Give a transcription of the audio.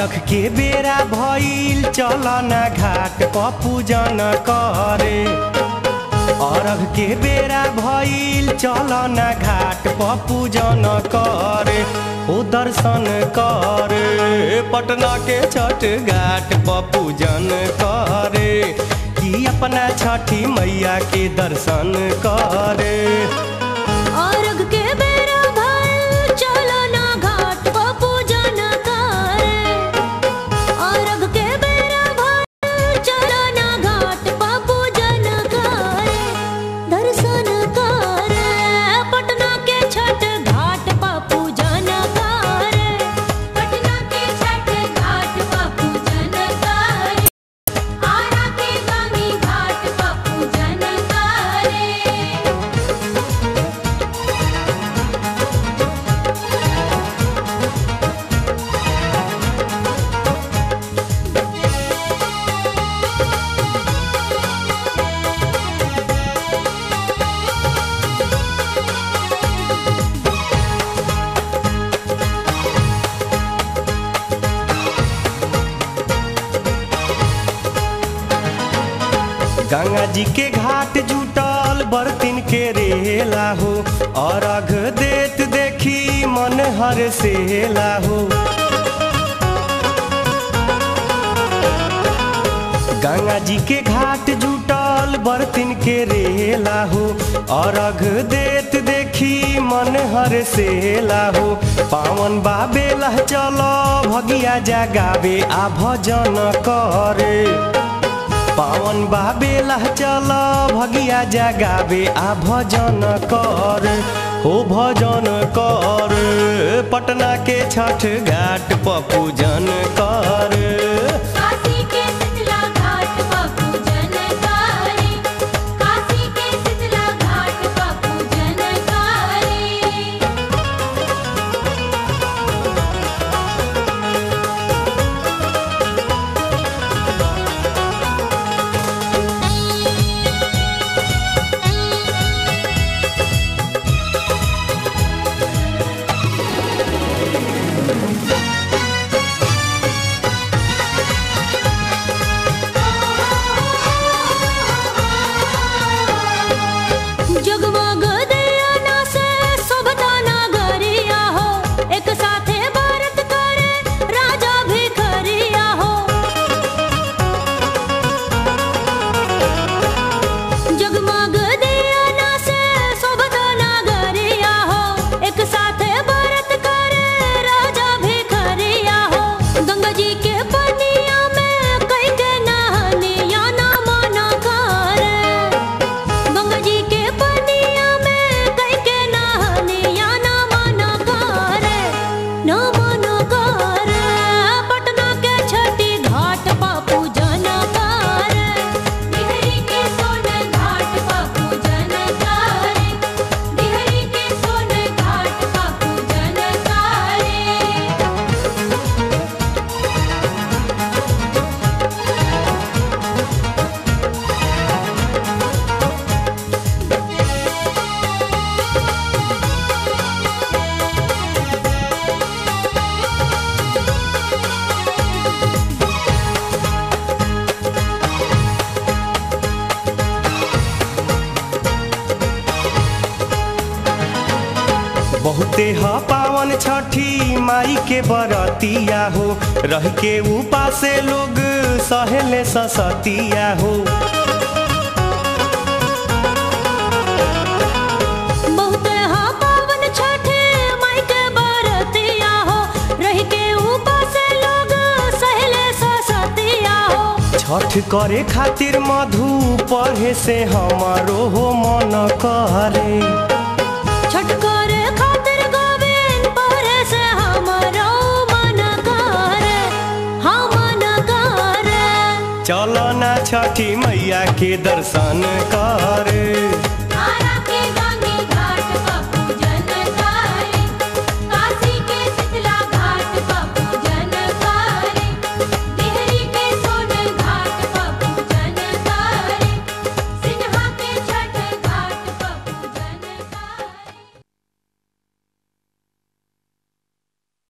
अरख के बेरा भइल चल ना घाट प पूजन करे अरघ के बेरा भइल चल ना घाट प पूजन करे ओ दर्शन करे पटना के छठ घाट प पूजन करे कि अपना छठी मैया के दर्शन करे अर्घ के बेरा भइल चलो ना घाट प पूजन करे अर्घ के बेरा भइल चलो ना घाट प पूजन करे दर्शन करे पटना के छठ घाट प पूजन करे पटना के छठ घाट प पूजन करे आरा के गामी घाट प पूजन करे गंगा जी के घाट जुटल बर्तिन के रेला हो अरघ देत देखी मन हर सेला हो गंगा जी के घाट जुटल बर्तिन के रेला हो अरघ देत देखी मन हर सेला हो पावन बाबेला चलो भगिया जगावे आ भजन करे पावन बाबेला चल भगिया जगावे आ भजन कर हो भजन कर पटना के छठ घाट प पूजन कर काशी के शीतला घाट प पूजन करे काशी के शीतला घाट प पूजन करे जगमग दियाना से शोभता नगरिया हो एक साथे भारत करे राजा भिखरिया हो जगमग दियाना से शोभता नगरिया हो एक साथे भारत करे राजा भिखरिया हो गंगा जी के पनिया में कई के नहनिया ना मना करे गंगा जी के पनिया में कई के नहनिया ना मना करे ना मना करे पटना के छठी घाट पा पूजन करे बिहरी के सोन घाट पा पूजन करे बिहरी के सोन घाट पा पूजन करे बहुते ह पावन छठी माई के बरतिया हो रह के उपासे लोग सहेले ससतिया हो बहुत हा पावन छठे माई के बरतिया हो रह के ऊपर से लोग सहले ससतिया हो छठ करे खातिर मधु पढ़े से हमारो हो मन करे छठ करे खातिर गोविंद परे से हमारो मन करे हाँ मन करे चलो ना छठी मैया के दर्शन करे